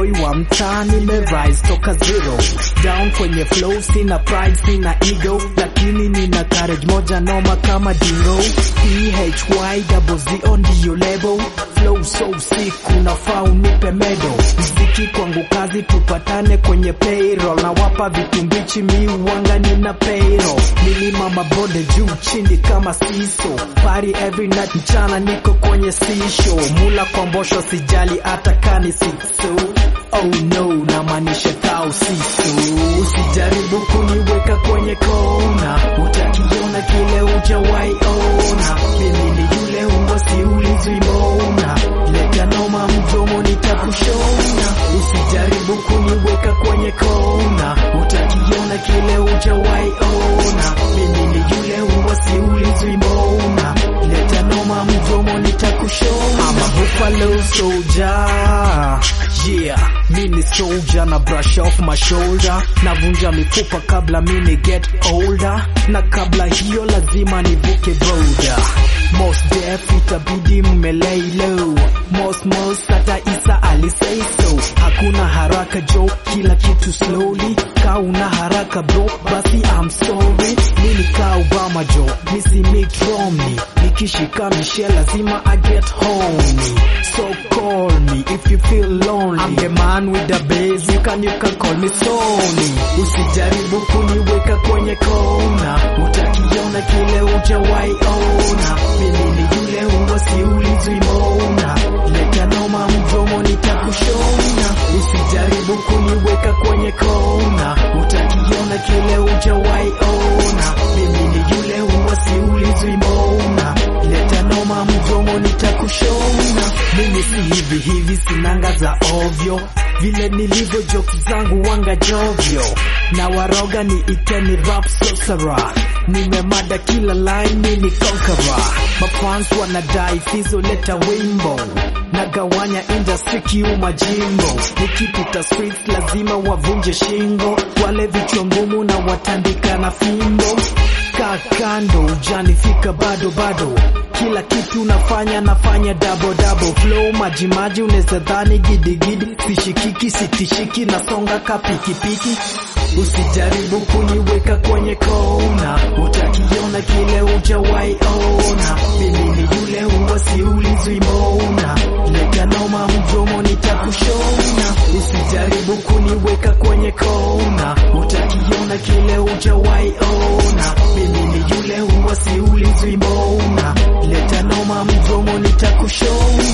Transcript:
boy wa mtaa nimerise toka zero down kwenye flow sina pride sina ego lakini nina courage moja noma kama dingo PHY double Z ndiyo label flow so sick unafaa unipe medo mziki kwangu kazi tupatane kwenye payroll na wapa vitu mbichi mi uwanga nina payroll milima mabonde juu chini kama siso party every night mchana niko kwenye sisho mula kwa mbosho sijali hata kani siso oh no namaanisha kao siso usijaribu kuniweka kwenye kona utakiona kile ujawaiona mimi ni yule ungo siulizwi mbona leta noma mdomo nitakushona usijaribu kuniweka kwenye kona utakiona kile ujawaiona mimi ni yule ungo siulizwi mbona leta noma mdomo nitakushona ama buffalo soldier yeah mini soldier na brush off my shoulder navunja mifupa kabla mini get older na kabla hiyo lazima nivuke boda most def itabidi mmelay low most most hata isa alisay so hakuna haraka jo kila kitu slowly ka una haraka bro basi I'm sorry mimi ka Obama jo misi Mitt Romney nikishika Michelle lazima I get home so call me if you feel lonely I'm the man with the bass you can you can call me Sony usijaribu kuniweka kwenye kona utakiona kile ujawaiona mimi ni yule ungo siulizwi mbona leta noma mdomo nitakushona usijaribu kuniweka kwenye kona utakiona kile ujawaiona mimi ni yule ungo siulizwi mbona leta noma mdomo nitakushona mimi si hivi hivi sinanga za ovyo vile nilivyo jokes zangu wanga jovyo na waroga ni iteni rap sorcerer nimemada kila line mini conqueror mafans wanadai fizo leta wimbo nagawanya industry kiuma jimbo nikipita streets lazima wavunje shingo wale vichwa ngumu na watandika na fimbo kaa kando ujanifika bado bado kila kitu nafanya nafanya dabo dabo flow maji maji unaweza dhani gidigidi sishikiki sitishiki nasonga ka pikipiki usijaribu kuniweka kwenye kona utakiona kile ujawaiona mimi ni yule ungo siulizwi mbona leta noma mdomo nitakushona usijaribu kuniweka kwenye kona utakiona kile ujawaiona mimi ni yule ungo siulizwi mbona leta noma mdomo nitakushona